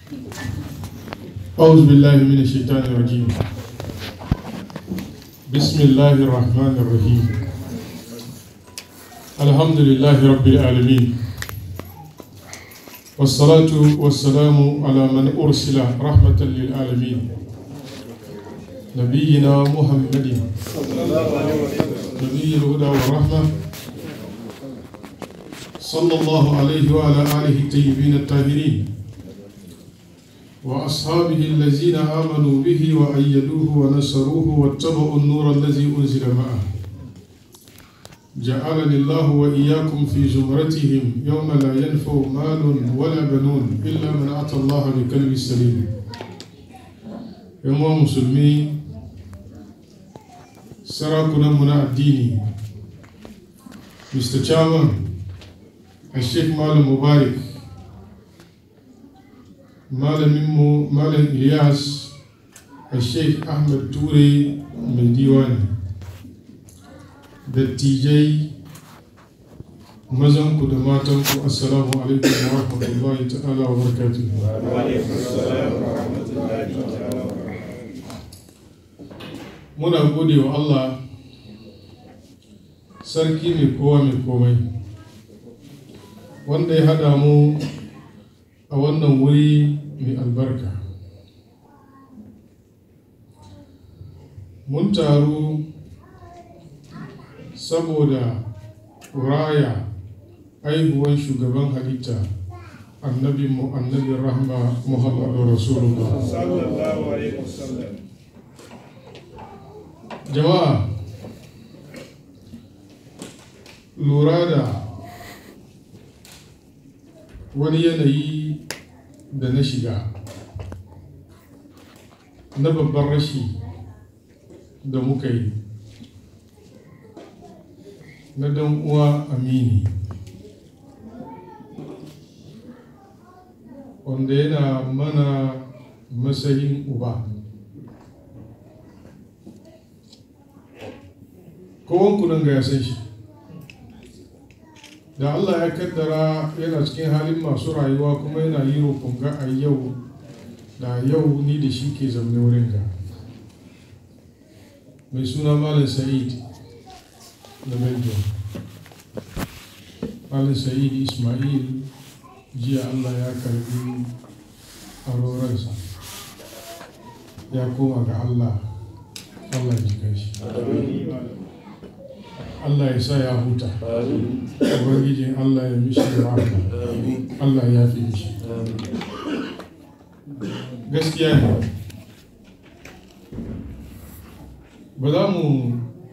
أعوذ بالله من الشيطان الرجيم بسم الله الرحمن الرحيم الحمد لله رب العالمين والصلاة والسلام على من أرسل رحمة للعالمين نبينا محمد نبي الهدى والرحمة صلى الله عليه وعلى آله الطيبين الطاهرين وأصحابه الذين آمنوا به وأيدوه ونصروه واتبعوا النور الذي أنزل معه جعلني الله وإياكم في زمرتهم يوم لا ينفع مال ولا بنون إلا من أتى الله بقلب سليم يوم مسلمين سراكنا منا الديني Mr. Chairman, Sheikh Malam Mubarak, malaminmu malam ilyas a sheikh ahmed ture mai diwani dattijai mazanku da matanku assalamu alaikum wa rahmatullahi ta'ala wa barakatuhu muna gode wa allah sarki mai kowa mai komai wanda ya hada mu a wannan wuri mai albarka mun taru saboda raya aihuwan shugaban halitta annabi mu annabi rahma muhammadu rasulullah jama'a lura da wani yanayi da na shiga na babban rashi da muka yi na dan uwa amini wanda yana mana matsayin uba kowanku nan ga ya san shi da Allah ya kaddara yana cikin halin masu rayuwa kuma yana yi roƙon ga a yau da yau ni da shi ke zaune wurin ga mai suna malam sa'id da belgium malam sa'id ismail jiya Allah ya karbi aroransa ya koma ga Allah Allah ya shi Allah ya sa ya huta ubangijin Allah ya mishi rahama Allah ya fi mishi gaskiya ne ba za mu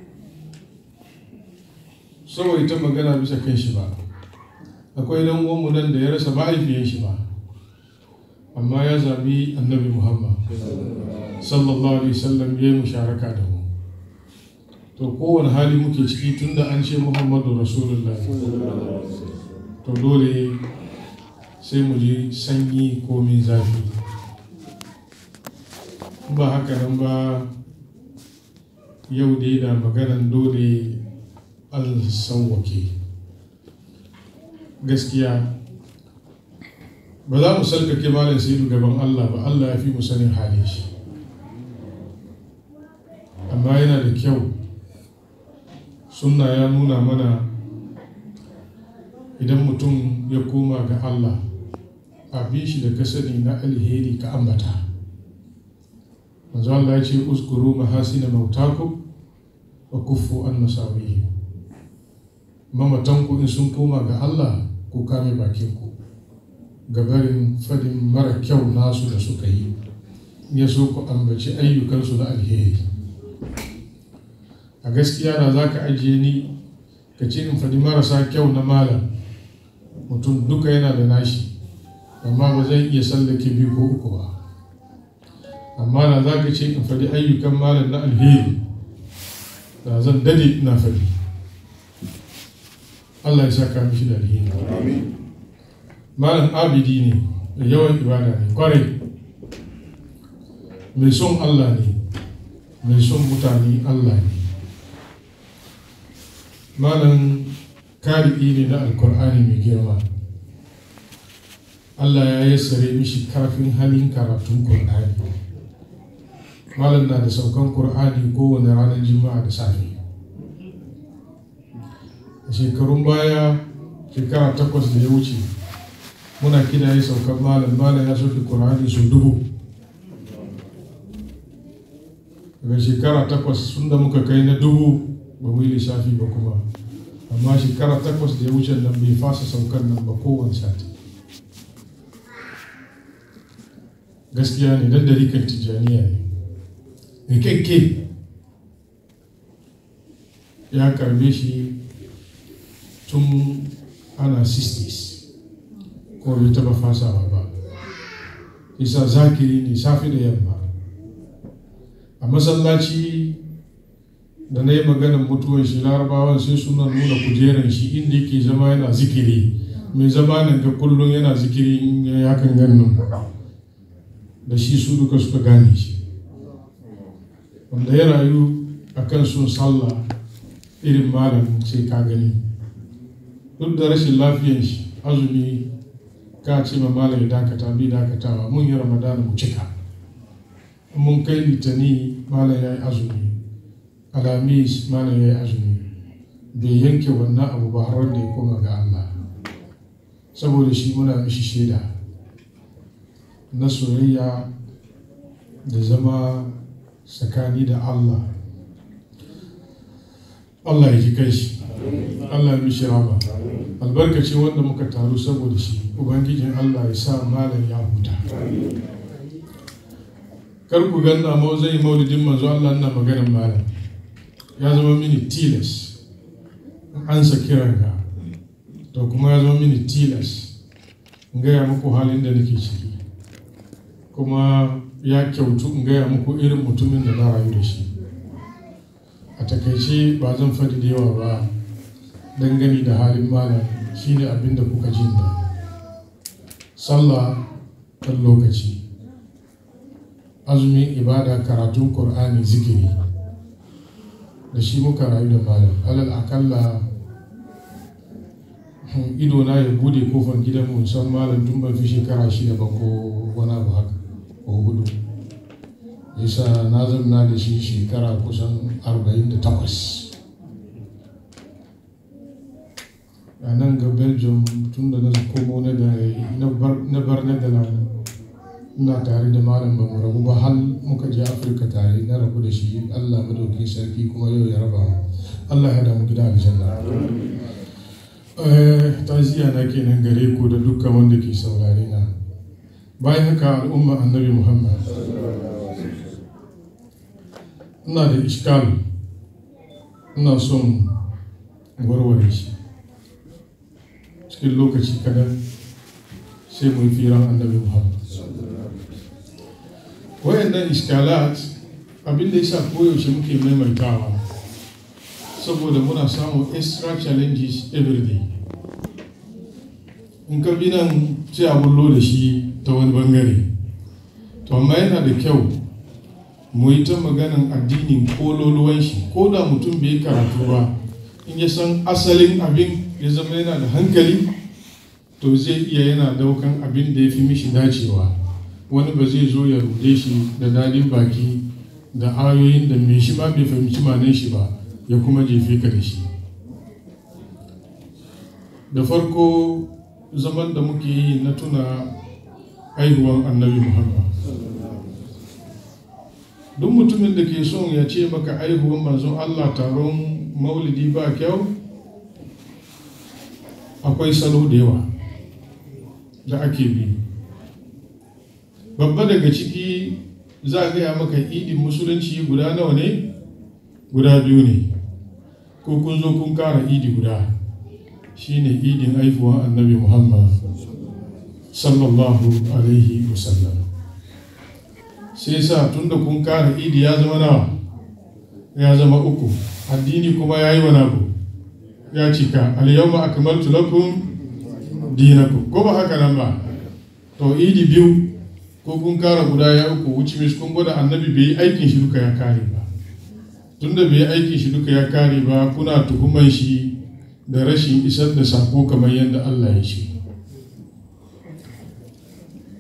ta magana bisa kan shi ba akwai dan uwanmu nan da ya rasa mahaifiyar shi ba amma ya zabi annabi muhammad sallallahu alaihi wasallam ya yi musharaka da mu to kowane hali muke ciki tunda an ce muhammadu rasulullah to dole sai mu ji sanyi ko min zafi ba haka nan ba yau dai da maganan dole an sauwake gaskiya ba za mu salkake malam sai gaban allah ba allah ya fi mu sanin halin shi amma yana da kyau sunna ya nuna mana idan mutum ya koma ga Allah abin shi da ka sani na alheri ka ambata manzo Allah ya ce uskuru mahasina mautakum wa kuffu an masawihi mamatanku in sun koma ga Allah ku kame bakin ku gabarin fadin mara kyau nasu da suka yi ya so ku ambaci ayyukansu na alheri a gaskiya da za ka ajiye ni ka ce in faɗi marasa kyau na malam mutum duka yana da nashi amma ba zai iya sallake biyu ko uku ba amma da za ka ce in faɗi ayyukan malam na alheri da zan dade ina faɗi Allah ya saka mishi da alheri malam abidi ne da yawan ibada ne kwarai mai son Allah ne mai son mutane Allah ne malam kari'i ne na alkur'ani mai girma Allah ya yassare mishi karfin halin karatun Kur'ani malam na da saukan Kur'ani kowane ranar juma'a da safe a shekarun baya shekara takwas da ya wuce muna kidaye saukan malam malam ya soke Kur'ani su dubu daga shekara takwas sun da muka kai na dubu ba mu yi lissafi ba kuma amma shekara takwas da ya wuce nan bai fasa saukan nan ba kowane sati gaskiya ne dan dariƙar tijjaniya ne rikakke ya karbe shi tun ana 60s ko bai taba fasawa ba isa zakiri ne safi da yamma a masallaci da na yi maganin mutuwar shi larabawan sai suna nuna kujeran shi inda yake zama yana zikiri mai zama nan ga kullum yana zikiri in ya hakan ganin da shi su duka suka gane shi wanda ya rayu a kan sun sallah irin malam sai ka gani duk da rashin lafiyan shi azumi ka ce ma malam ya dakata bi dakatawa mun yi ramadana mu cika mun kai litani malam ya yi azumi alamis malam ya yi azumi bai yanke wannan abu ba har da ya koma ga Allah saboda shi muna mishi shaida na soyayya da zama tsakani da Allah Allah ya ji kai shi Allah ya mishi rama albarkaci wanda muka taru saboda shi ubangijin Allah ya sa malam ya huta kar ku ganna ma zai maulidin manzo Allah na maganar malam ya zama mini tilas an sa kiran ka to kuma ya zama mini tilas in gaya muku halin da nake ciki kuma ya kyautu in gaya muku irin mutumin da na rayu da shi a takaice ba zan faɗi da yawa ba dangane da halin malam shine abin da kuka jin da sallah kan lokaci azumin ibada karatun Kur'ani zikiri da shi muka rayu da malam alal akalla ido na ya bude kofar gidan mu san malam tun ban fi shekara shida ba ko wani abu haka ko hudu yasa na zamna da shi shekara kusan 48 a nan ga belgium tun da na komo na bar netherlands ina tare da malam ba mu rabu ba har muka je afirka tare na rabu da shi allah madauki sarki kuma yau ya raba mu allah ya damu gida aljanna taziya na kenan gare ku da dukkan wanda ke saurare na bayan haka al'umma annabi muhammad ina da iskal ina son warware shi cikin lokaci kadan sai mun firan annabi muhammad wayannan iskalat abinda ya sa koyaushe muke maimaitawa saboda muna samun extra challenges every day in ka bi nan sai a bullo da shi ta wani bangare to amma yana da kyau mu yi ta maganan addinin kololuwan shi ko da mutum bai karatu ba in ya san asalin abin ya zama yana da hankali to zai iya yana daukan abin da ya fi mishi dacewa wani ba zai zo ya rude shi da dadin baki da ayoyin da mai shi ma bai fahimci manan shi ba ya kuma jefe ka da shi da farko zaman da muke yi na tuna haihuwan annabi muhammad duk mutumin da ke son ya ce maka haihuwan manzon allah taron maulidi ba kyau akwai salo da yawa da ake bi babba daga ciki za a gaya maka idin musulunci guda nawa ne guda biyu ne ko kun zo kun kara idi guda shine idin haifuwan annabi muhammad sallallahu alaihi wasallam sai sa tunda kun kara idi ya zama nawa ya zama uku addini kuma ya yi wani abu ya cika alyawma akmaltu lakum dinakum ko ba haka nan ba to idi biyu ko kun kara guda ya uku wuce mis kun gwada annabi bai yi aikin shi duka ya kare ba tunda bai yi aikin shi duka ya kare ba kuna tuhuman shi da rashin isar da sako kamar yadda Allah ya ce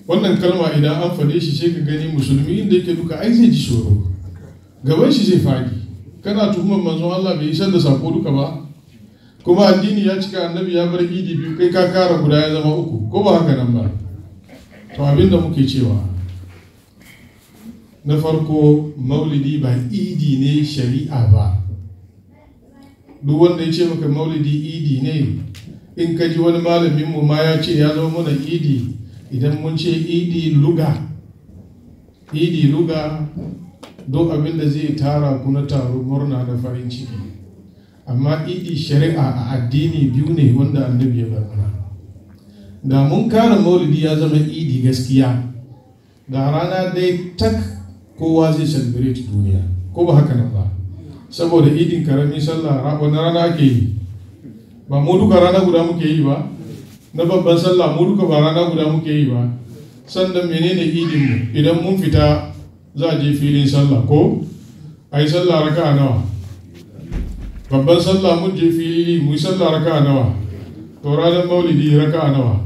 wannan kalma idan an faɗe shi sai ka gani musulmi inda yake duka ai zai ji tsoro gaban shi zai faɗi kana tuhumar manzon Allah bai isar da sako duka ba kuma addini ya cika annabi ya bar idi biyu kai ka kara guda ya zama uku ko ba haka nan ba to abin da muke cewa na farko maulidi ba idi ne shari'a ba duk wanda ya ce maka maulidi idi ne in ka ji wani malamin mu ma ya ce ya zama mana idi idan mun ce idi luga idi luga don abin da zai tara ku na taro murna da farin ciki amma idi shari'a a addini biyu ne wanda annabi ya bar mana da mun kara maulidi ya zama idi gaskiya da rana dai tak kowa zai celebrate duniya ko ba haka nan ba saboda idin karamin sallah wani rana ake yi ba mu duka rana guda muke yi ba na babban sallah mu duka ba rana guda muke yi ba sannan menene idin mu idan mun fita za a je filin sallah ko a yi sallah raka nawa babban sallah mun je fili mu yi sallah raka nawa to ranar maulidi raka nawa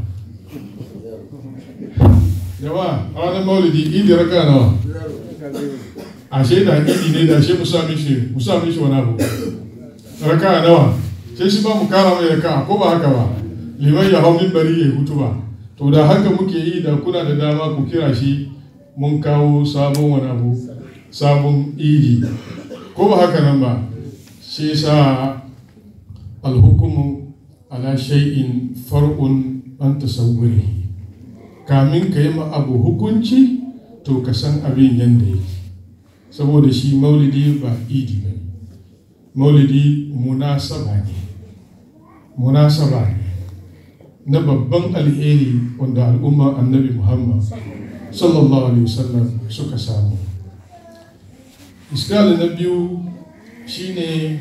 jama'a ranar maulidi idi raka nawa ashe da idi ne da ashe mu sa mishi mu sa mishi wani abu raka nawa sai shi ba mu kara mai raka ko ba haka ba liman ya hau bari ya hutu ba to da haka muke yi da kuna da dama ku kira shi mun kawo sabon wani abu sabon idi ko ba haka nan ba shi sa alhukumu ala shay'in far'un an tasawwuri kamin ka yi ma abu hukunci to ka san abin yadda yake saboda shi maulidi ba idi ba maulidi munasaba ne munasaba ne na babban alheri wanda al'umma annabi muhammad sallallahu alaihi wasallam suka samu iskali na biyu shine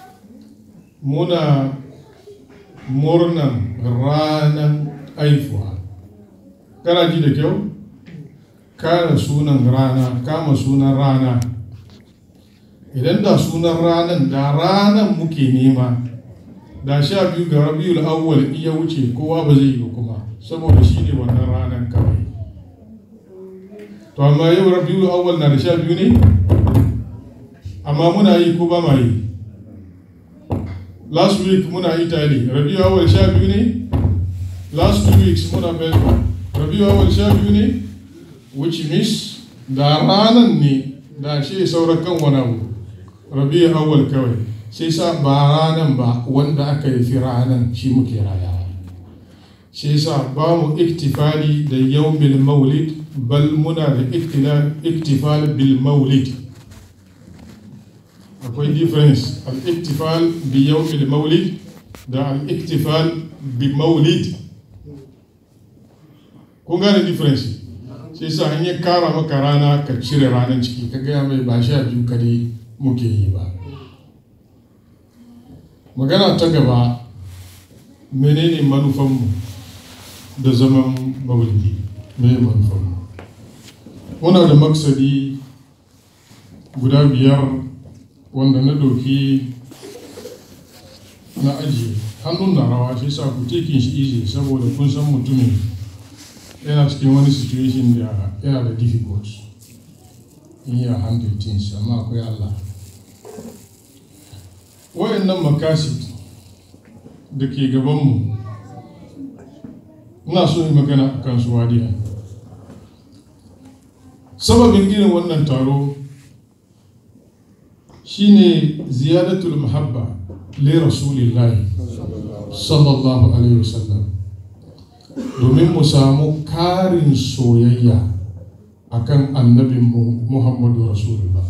muna murnan ranar aifuwa kana ji da kyau kara sunan rana kama sunan rana idan da sunan ranan da ranan muke nema da sha biyu ga rabiul awwal iya wuce kowa ba zai yi kuma saboda shi ne wannan ranan kawai to amma yau rabiul awwal na da sha biyu ne amma muna yi ko ba ma yi last week muna italy rabiul awwal sha biyu ne last two weeks muna melbourne rabiul awwal sha biyu ne which means da ranan ne da shi sauran kan wani abu rabiul awwal kawai sai sa ba ranan ba wanda aka yi fi ranan shi muke rayawa shi sa ba mu iktifali da yawmil maulid bal muna da iktifal bil maulid akwai difference al-iktifal bi yawmil maulid da al-iktifal bi maulid kun gane difference sai sa an yi kara maka rana ka cire ranar ciki ka gaya mai ba sha biyu kadai muke yi ba magana ta gaba menene manufanmu da zaman maulidi mai manufanmu muna da maksadi guda biyar wanda na doki na ajiye hannun na rawa shi sa ku tekin shi easy saboda kun san mutumin yana cikin wani situation da yana da difficult in yi handle things amma akwai Allah wayannan makasid da ke gabanmu ina so yi magana a kan su wadiya sababin irin wannan taro shine ziyadatul muhabba li rasulillahi sallallahu alaihi wasallam domin mu samu karin soyayya akan annabin muhammadu rasulullah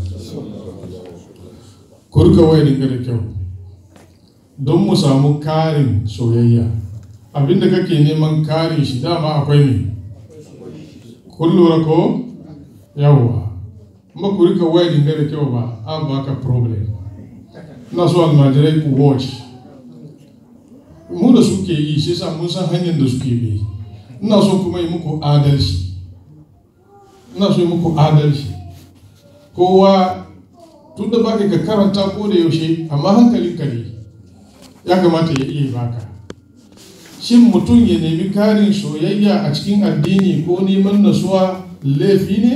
kurka wai dinga da kyau don mu samu karin soyayya abinda kake neman karin shi dama akwai ne kun lura ko yawwa kuma ku rika wai dinga da kyau ba an baka problem ina so almajirai ku watch mu da suke yi shi sa mun san hanyar da suke bi ina so kuma yi muku adalci ina so yi muku adalci kowa tun da baka ka karanta ko da yaushe amma hankalin ka ne ya kamata ya iya baka shin mutum ya nemi karin soyayya a cikin addini ko neman nasuwa laifi ne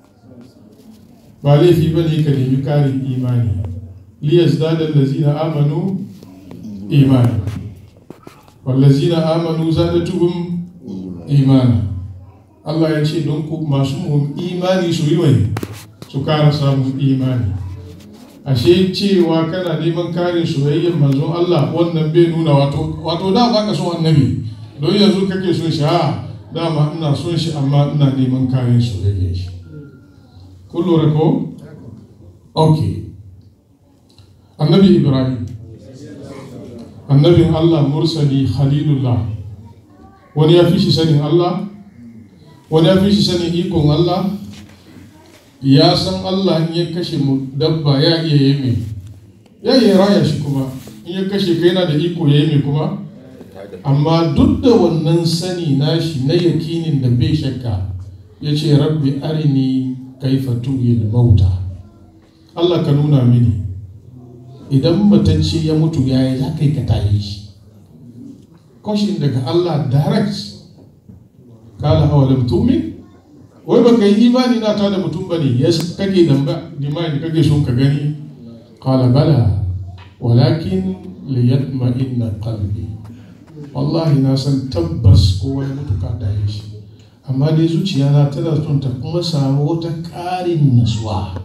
ba laifi ba ne ka nemi karin imani liyas dadar lazina amanu imani wallazina amanu zadatuhum imana Allah ya ce don ku masu imani su yi wai su kara samun imani ashe cewa kana neman karin soyayyar manzon Allah wannan bai nuna wato wato da baka son annabi don yanzu kake son shi ha dama ina son shi amma ina neman karin soyayyar shi kun lura ko okay annabi ibrahim annabin Allah mursali khalilullah wani ya fi shi sanin Allah wani ya fi shi sanin ikon Allah ya san Allah in ya kashe mu dabba ya iya yi mai ya iya raya shi kuma in ya kashe kai yana da iko ya yi mai kuma amma duk da wannan sani nashi na yakinin da bai shakka ya ce rabbi arini kaifa tuhil mauta Allah ka nuna mini idan matacce ya mutu ya yi za ka yi ka tayi shi kwashin daga Allah direct kala awalam tumin wai ba ka yi imani na ta da mutum ba ne ya kage damba dimani kage son ka gani kala bala walakin liyatma inna qalbi wallahi na san tabbas kowa ya mutu ka tayi shi amma dai zuciya na tana son ta kuma samu wata ƙarin nasuwa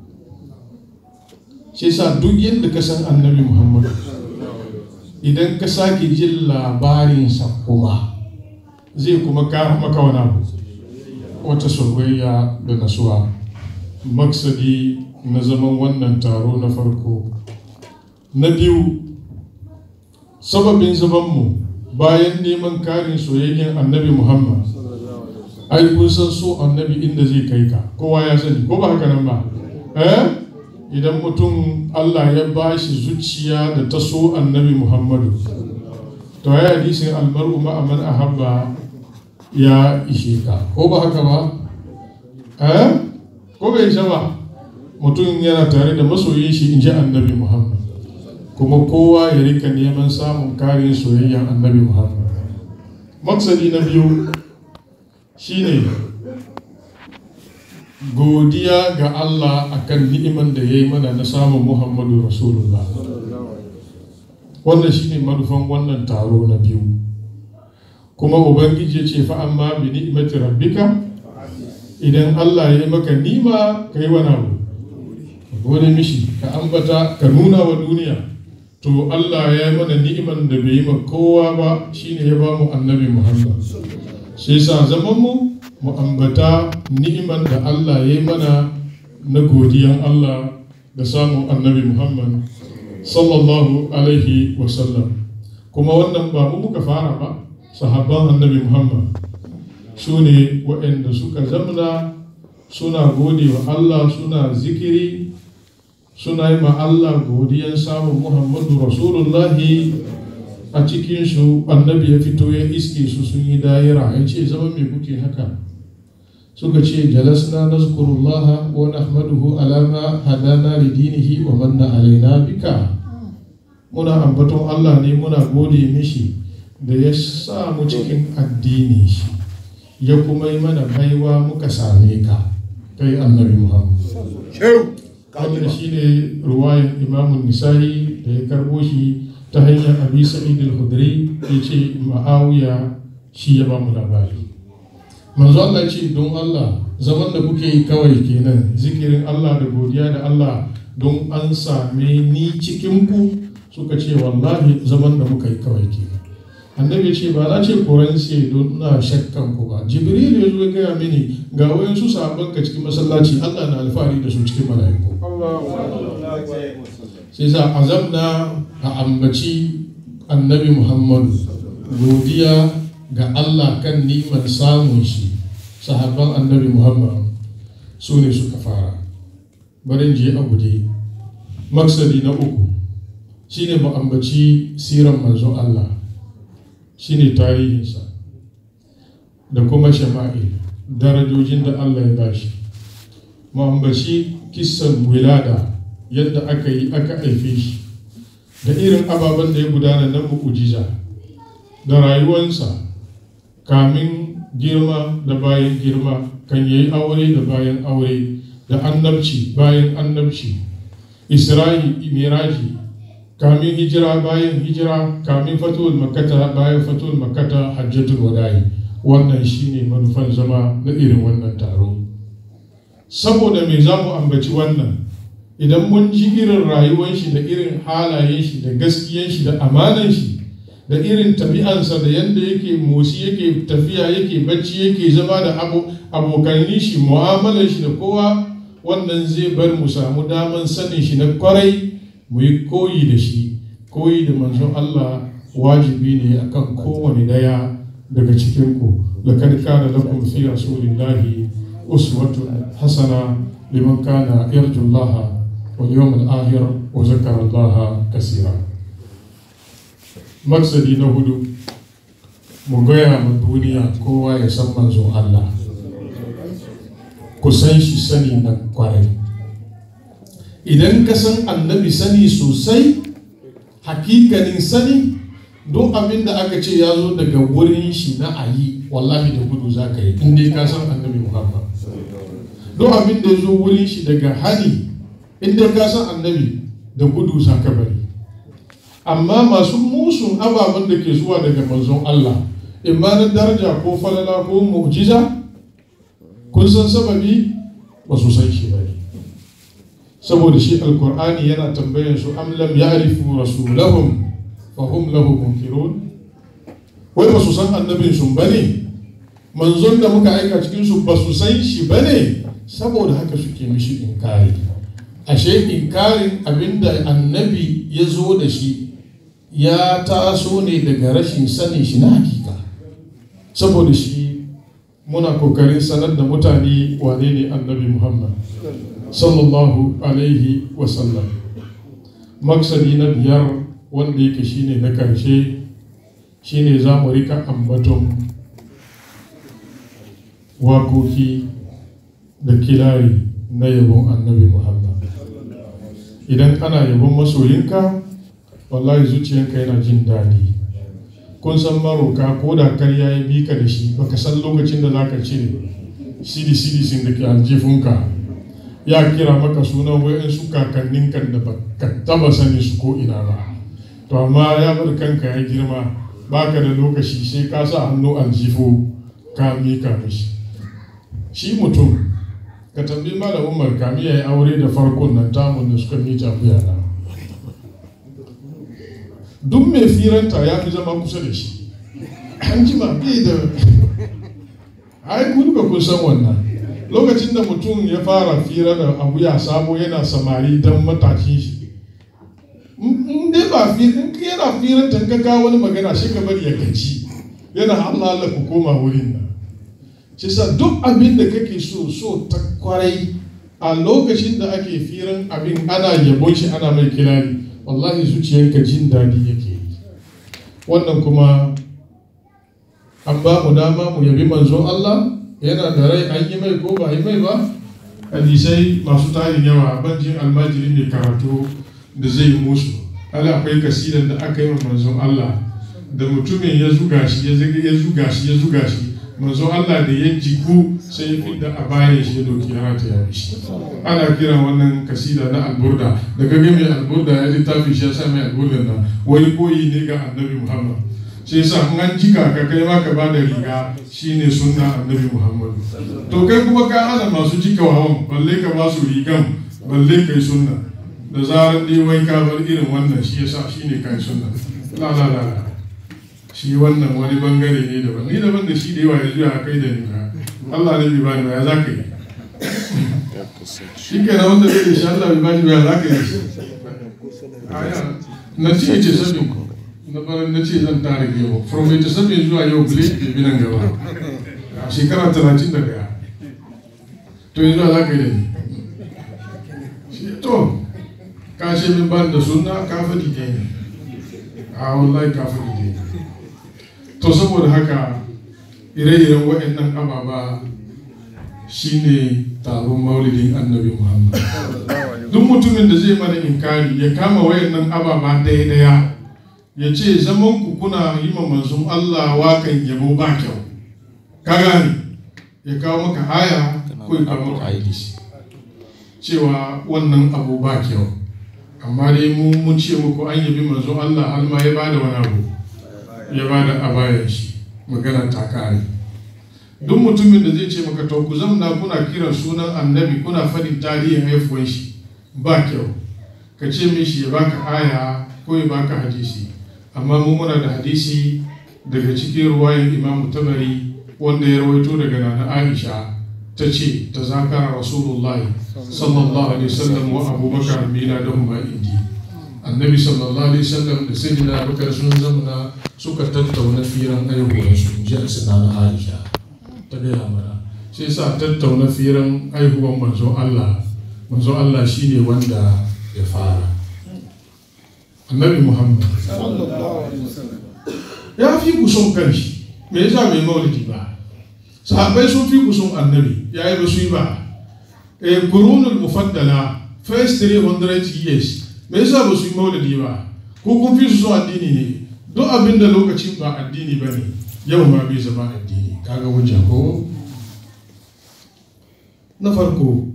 shi sa duk yadda ka san annabi muhammadu idan ka sake jin labarinsa kuma zai kuma kara maka wani abu wata soyayya da nasuwa maksadi na zaman wannan taro na farko na biyu sababin zamanmu bayan neman karin soyayyen annabi muhammad ai kun san so annabi inda zai kai ka kowa ya sani ko ba haka nan ba eh idan mutum Allah ya ba shi zuciya da ta so annabi Muhammadu to ya hadisin almar'u ma'aman ahabba ya ishe ka ko ba haka ba eh ko bai isa ba mutum yana tare da masoyin shi in ji annabi Muhammad kuma kowa ya rika neman samun karin soyayyan annabi Muhammad maksadi na biyu shine godiya ga Allah akan ni'iman da ya yi mana na samun Muhammadu Rasulullah. Wannan shi ne manufan wannan taro na biyu. Kuma Ubangiji ya ce fa'an ma bi ni'imati rabbika idan Allah ya yi maka nima ka yi wani abu. Gode mishi ka ambata ka nuna wa duniya. To Allah ya yi mana ni'iman da bai yi ma kowa ba shine ya ba mu annabi Muhammad. Sai sa zaman mu mu ambata ni'iman da Allah ya yi mana na godiyan Allah da samun annabi Muhammad sallallahu alaihi wasallam kuma wannan ba mu muka fara ba sahabban annabi Muhammad su ne waɗanda suka zamna suna gode wa Allah suna zikiri suna yi ma Allah godiyan samun Muhammadu Rasulullahi a cikinsu annabi ya fito ya iske su sun yi dayira ya ce zama me kuke haka suka ce jalasna nazkurullaha wa nahmaduhu ala ma hadana li dinihi wa manna alaina bika muna ambaton Allah ne muna gode mishi da ya sa mu cikin addini shi ya kuma yi mana baiwa muka same ka kai annabi Muhammad wannan shine ruwayan imamun nisa'i da ya karbo shi ta hanyar abi sa'id al-khudri ya ce ma'awiya shi ya ba mu labari manzo Allah ce don Allah zaman da kuke yi kawai kenan zikirin Allah da godiya da Allah don an same ni cikin ku suka ce wallahi zaman da muka yi kawai kenan annabi ce ba na ce koran sai don na shakkan ku ba jibril ya zo ya gaya mini ga wayansu sahabban ka cikin masallaci Allah na alfahari da su cikin mala'iku sai sa azamna a ambaci annabi muhammadu godiya ga Allah kan ni'imar samun shi sahabban annabi Muhammad su ne suka fara barin je a guje maksadi na uku shine mu ambaci siran manzon Allah shine tarihinsa da kuma shama'il darajojin da Allah ya bashi mu ambaci kissan wilada yadda aka yi aka haife shi da irin ababen da ya gudana na mu'ujiza da rayuwansa kamin girma da bayan girma kan yi aure da bayan aure da annabci bayan annabci isra'i miraji kamin hijira bayan hijira kamin fatul makkata bayan fatul makkata hajjatul wada'i wannan shine manufan zama na irin wannan taro saboda me za mu ambaci wannan idan mun ji irin rayuwar shi da irin halayen shi da gaskiyan shi da amanan shi da irin tabi'ansa da yadda yake motsi yake tafiya yake bacci yake zama da abokanni shi mu'amalar shi da kowa wannan zai bar mu samu daman sanin shi na kwarai mu yi koyi da shi koyi da manzon Allah wajibi ne akan kowane daya daga cikin ku laqad kana lakum fi rasulillahi uswatun hasana liman kana yarju Allah wal yawmal akhir wa zakara Allah kaseera maksadi na hudu mu gaya ma duniya kowa ya san manzon Allah ku san shi sani na kwarai idan ka san annabi sani sosai hakikanin sani don abin da aka ce ya zo daga wurin shi na ayi wallahi da gudu za ka yi inda ka san annabi muhammad don abin da ya zo wurin shi daga hani inda ka san annabi da gudu za ka bari amma masu musun ababen da ke zuwa daga manzon Allah imma na daraja ko falala ko mu'jiza kun san sababi ba su san shi ba saboda shi alkur'ani yana tambayan su am lam ya'rifu rasulahum fa hum lahu munkirun wai ba su san annabin su bane manzon da muka aika cikin su ba su san shi bane saboda haka suke mishi inkari ashe inkarin abinda annabi ya zo da shi ya taso ne daga rashin sanin shi na hakika saboda shi muna kokarin sanar da mutane wane ne annabi muhammad sallallahu alaihi wasallam maksadi na biyar wanda yake shine na karshe shine za mu rika ambaton wakoki da kilari na yabon annabi muhammad idan ana yabon masoyinka wallahi zuciyanka yana jin daɗi kun san maroka ko da karya ya bi ka da shi baka san lokacin da zaka cire sidi sidi sin da ke aljifunka ya kira maka sunan wayansu kakannin kan da baka taba sani su ko ina ba to amma ya bar kanka ya girma baka da lokaci sai ka sa hannu aljifo ka mika mishi shi mutum ka tambayi malam umar kami ya yi aure da farkon nan tamun da suka mita kuyana duk mai firanta ya fi zama kusa da shi an jima bai da ai kun ba kun san wannan lokacin da mutum ya fara fira da abu ya sabo yana samari don matashin shi in dai ba firin yana firanta ka kawo wani magana shi ka bari ya gaci yana Allah Allah ku koma wurin nan shi sa duk abin da kake so so ta kwarai a lokacin da ake firan abin ana yabon shi ana mai kirari wallahi zuciyarka jin daɗi yake yi wannan kuma an ba mu dama mu yabi manzon Allah yana da rai an yi mai ko ba yi mai ba hadisai masu tarin yawa banjin almajiri mai karatu da zai yi musu ala akwai kasidan da aka yi wa manzon Allah da mutumin ya zuga shi ya zuga shi ya zuga shi manzon Allah da ya jiku sai ya fidda a bayan shi ya doki ya rata ya shi ana kiran wannan kasida na alburda da kage mai alburda ya littafi shi ya sa mai alburda na wani koyi ne ga annabi muhammad sai sa in an jika ka kai ma ka bada riga shine sunna annabi muhammad to kai kuma ka hana masu jika hawan balle ka ba su rigan balle kai sunna da zarar dai wai ka bar irin wannan shi yasa shine kai sunna la la la shi wannan wani bangare ne daban ni daban da shi da yawa yanzu ya kai da ni ba Allah ne bai bani ba ya za ka yi shi ke na wanda zai da shi Allah bai bani ba ya za ka yi na ce ce sabin na baran na ce zan tare yau from ita sabin zuwa yau bule ke bi nan gaba a shekara talatin da daya to yanzu za ka yi da ni to ka ce min ban da sunna ka faɗi ne a wallahi ka faɗi ne to saboda haka ire-iren waɗannan ababa shine taron maulidin annabi muhammad duk mutumin da zai mana inkari ya kama wayannan ababa daya-daya ya ce zaman ku kuna yi ma manzon Allah wakan yabo ba kyau ka gane ya kawo maka aya ko ya kawo maka hadisi cewa wannan abu ba kyau amma dai mu mun ce muku an yabi manzon Allah har ma ya bada wani abu ya bada abayan shi magana ta kare duk mutumin da zai ce maka to ku zamna kuna kiran sunan annabi kuna faɗin tarihin haifuwan shi ba kyau ka ce mishi ya baka aya ko ya baka hadisi amma mu muna da hadisi daga cikin ruwayan imamu tabari wanda ya rawaito daga nana aisha ta ce ta zakara rasulullahi sallallahu alaihi wasallam wa abubakar mina da huma indi annabi sallallahu alaihi wasallam da sai da abubakar sun zamana suka tattauna firan aihuwarsu ji a suna na aisha ta gaya mana sai sa tattauna firan aihuwan manzon allah manzon allah shine wanda ya fara annabi muhammad ya fi ku son kanshi me yasa bai maulidi ba sahabbai sun fi ku son annabi ya yi ba su yi ba e kurunul mufaddala first 300 years me yasa ba su yi maulidi ba ko kun fi su son addini ne duk abin da lokacin ba addini ba ne yau ma bai zama addini kaga hujja ko na farko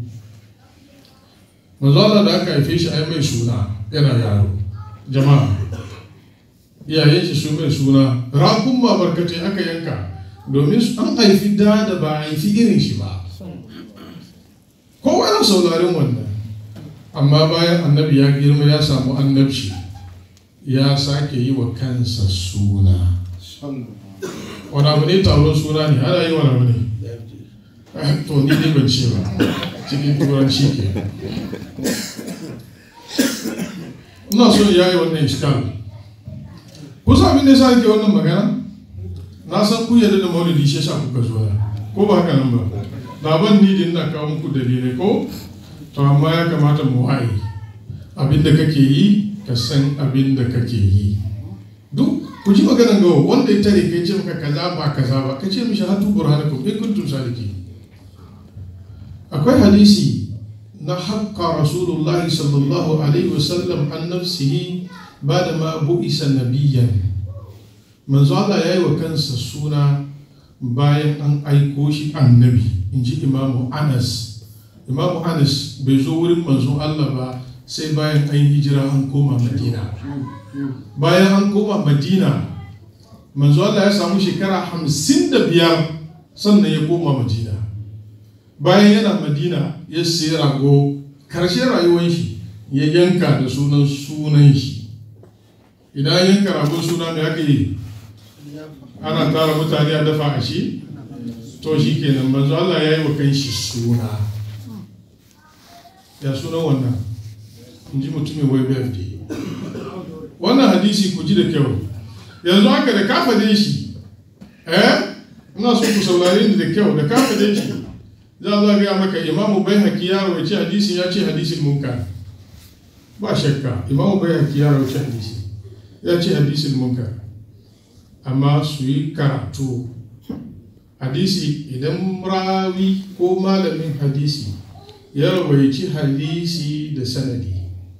manzo da aka haife shi ai mai suna yana yaro jama'a iyayen shi su mai suna rakun ma barkatai aka yanka domin an haifi da da ba a haifi irin shi ba kowa yana saurarin wannan amma bayan annabi ya girma ya samu annabci ya sake yi wa kansa suna wani abu ne taron suna ne ana yi wani abu ne to ni ne ban ce ba cikin turanci ke ina so ya yi wannan iskal kusa abin da ya sa ke wannan magana na san ku yadda da maulidi shi yasa kuka zo na ko ba haka nan ba baban ni din na kawo muku dalilai ko to amma ya kamata mu waye abin da kake yi ka san abin da kake yi duk ku ji maganan gawa wanda ya tare kai ce maka kaza ba kaza ba ka ce mishi hatu burhanakum in kuntum saliki akwai hadisi na haƙƙa rasulullahi sallallahu alaihi wasallam an nafsihi ba da ma bu'isa nabiyan manzo Allah ya yi wa kansa suna bayan an aiko shi annabi in ji imamu anas imamu anas bai zo wurin manzo Allah ba sai bayan an hijira an koma madina bayan an koma madina manzo Allah ya samu shekara hamsin da biyar sannan ya koma madina bayan yana madina ya sayi rago karshen rayuwar shi ya yanka da sunan sunan shi idan yanka ragon suna mai aka yi ana tara mutane a dafa a shi to shi kenan manzo Allah ya yi wa kan shi suna ya sunan wannan in ji mutumin wai BFD wannan hadisi ku ji da kyau yanzu haka da kafa dai shi eh ina so ku saurare ni da kyau da kafa dai shi za a gaya maka imamu bai haƙi ya rawaci hadisi ya ce hadisin munkar ba shakka imamu bai haƙi ya rawaci hadisi ya ce hadisin munkar amma su yi karatu hadisi idan rawi ko malamin hadisi ya rawaici hadisi da sanadi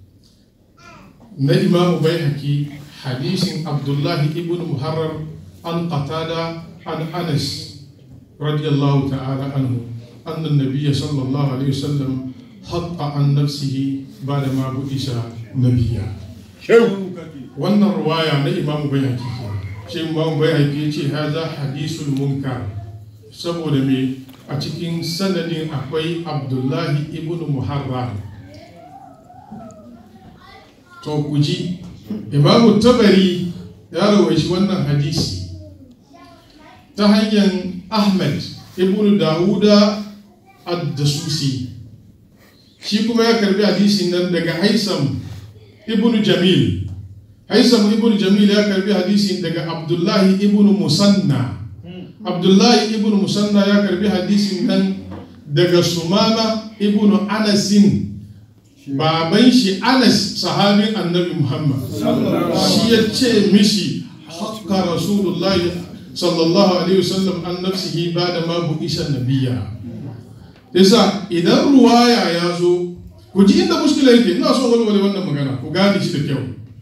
na imamu bai haƙi hadisin abdullahi ibn muharrar an qatada an anas radiyallahu ta'ala anhu أن النبي صلى الله عليه وسلم حط عن نفسه بعد ما بعث نبيا wannan ruwaya na imamu bayhaqi ce imamu bayhaqi ce haza hadisul munkar saboda me a cikin sanadin akwai abdullahi ibn muharram to ku ji imamu tabari ya rawaishi wannan hadisi ta hanyar ahmad ibn dawuda ad-dasusi shi kuma ya karbi hadisin nan daga haisam ibn jamil haisam ibn jamil ya karbi hadisin daga abdullahi ibn musanna abdullahi ibn musanna ya karbi hadisin nan daga sumama ibn anasin baban shi anas sahabin annabi muhammad shi ya ce mishi haka rasulullahi sallallahu alaihi wasallam an nafsihi ba da ma bu'isa nabiya yasa idan ruwaya ya zo ku ji inda muskila yake ina son walwale wannan magana ku gane shi da kyau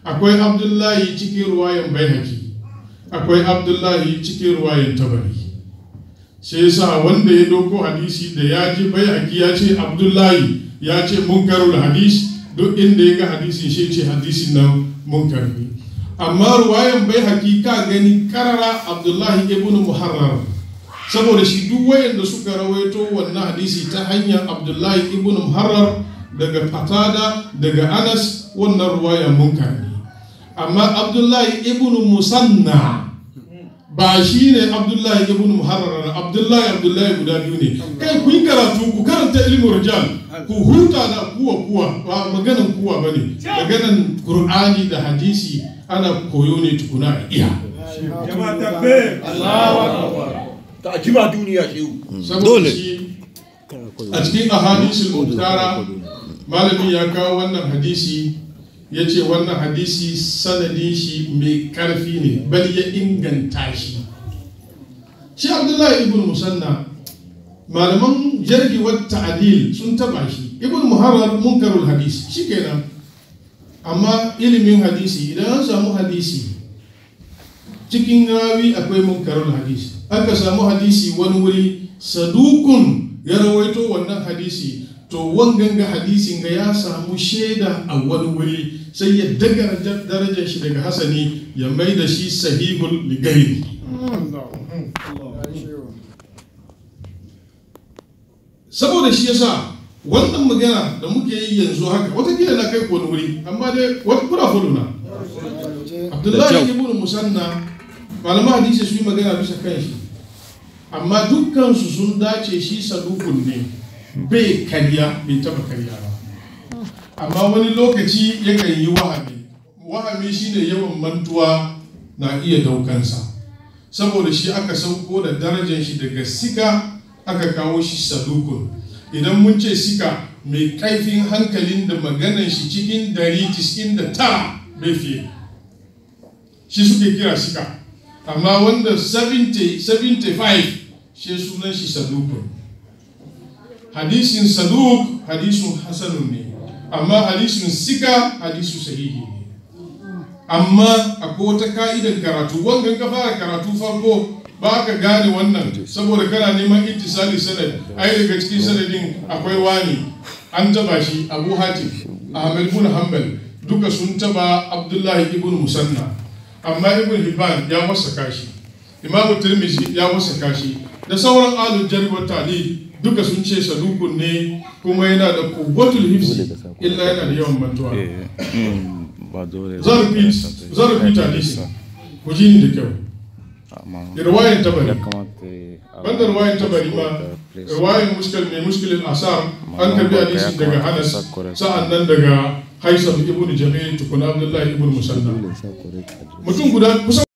akwai abdullahi cikin ruwayan baihaki akwai abdullahi cikin ruwayan tabari sai yasa wanda ya doko hadisi da ya ji baihaki ya ce abdullahi ya ce munkarul hadis duk inda ya ga hadisin shi ce hadisin nan munkar ne amma ruwayan baihaki ka gani karara abdullahi ibn muharrar saboda shi duk wayanda suka rawaito wannan hadisi ta hanyar abdullahi ibn muharrar daga fatada daga anas wannan ruwayan munkar ne amma abdullahi ibn musanna ba shi ne abdullahi ibn muharrar abdullahi abdullahi guda biyu ne kai ku yi karatu ku karanta ilmin rijal ku huta da kuwa kuwa ba maganan kuwa bane maganan qur'ani da hadisi ana koyo ne tukuna a iya jama'a takbir Allahu akbar ta jima duniya shehu saboda shi a cikin ahadisul muhtara malami ya kawo wannan hadisi ya ce wannan hadisi sanadin shi mai karfi ne bal ya inganta shi shi abdullahi ibn musanna malaman jargi wa ta'adil sun taba shi ibn muharrar munkarul hadisi shikenan amma ilimin hadisi idan an samu hadisi cikin rawi akwai munkarul hadisi aka samu hadisi wani wuri sadukun ya rawaito wannan hadisi to wangan ga hadisin ga ya samu shaida a wani wuri sai ya daga darajar shi daga hasani ya mai da shi sahihul ligairi saboda shi yasa wannan magana da muke yi yanzu haka watakila na kai wani wuri amma dai wata kuna fudu na abdullahi ibn musanna malaman hadisi su yi magana bisa kan shi amma dukkansu sun dace shi sadukun ne bai karya bai taba karya ba amma wani lokaci yakan yi wahami wahami shine yawan mantuwa na iya daukansa saboda shi aka sauko da darajar shi daga sika aka kawo shi sadukun idan mun ce sika mai kaifin hankalin da maganan shi cikin dari tis'in da tara bai fiye shi suke kira sika amma wanda 70 75 shi sunan shi sadukun hadisin saduk hadisun hasanun ne amma hadisin sika hadisu sahihi ne amma akwai wata ka'idan karatu wangan ka fara karatu farko ba ka gane wannan saboda kana neman ittisali sanad ai daga cikin sanadin akwai wani an taba shi abu hatim ahmed bin hanbal duka sun taba abdullahi ibn musanna amma ibn hibban ya wasaka shi imamu tirmizi ya wasaka shi da sauran alul jarwa tali duka sun ce sadukun ne kuma yana da kuwatul hifzi illa yana da yawan mantuwa zan repeat zan repeat hadisi ku ji ni da kyau riwayan tabari banda riwayan tabari ma riwayan muskil mai muskilin asar an karbi hadisi daga hanas sa'an nan daga haisam ibn jamil tukuna abdullahi ibn musanna mutum guda kusan